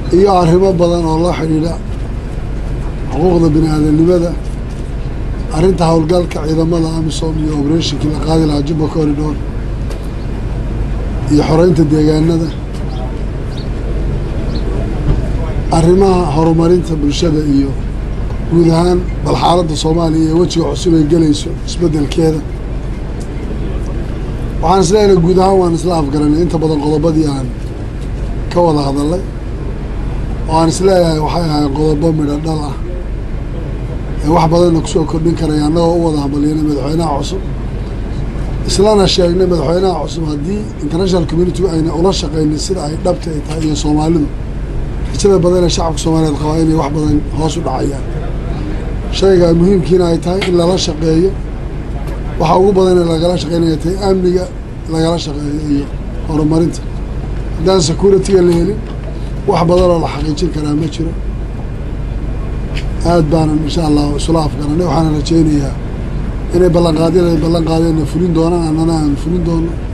iyo arrimo badan oo la xidhiidha xuquuqda bini aadamnimada arrinta howlgalka ciidamada amisom iyo oberatinkii la qaadi lahaa jubba corridor iyo xoreynta deegaanada arrimaha horumarinta bulshada iyo guud ahaan bal xaaladda soomaaliya ee wejiga cusub ay gelayso isbeddelkeeda waxaan is leenahay guud ahaan waan isla afgaranay inta badan qodobadii aan ka wada hadalay oo aan is leeyahay waxay ahayd qodobo midho dhal ah ee wax badanna kusoo kordhin karaya annagoo u wada hambalyanay madaxweynaha cusub islana sheegnay madaxweynaha cusub haddii international community ayna ula shaqaynin sida ay dhabta ay tahay iyo soomaalidu rajada badan ee shacabka soomaaliyeed qabaa inay wax badan hoos u dhacayaan shayga muhiimkiina ay tahay in lala shaqeeyo waxa ugu badan ee lagala shaqeynaya tahay amniga lagala shaqeeyo iyo horumarinta haddaan security-ga la helin wax badanoo la xaqiijin karaa ma jiro aad baanan insha allahu isula afgaranay waxaana rajaynayaa inay ballanqaadyada ay ballan qaadeenna fulin doonaan annana aan fulin doono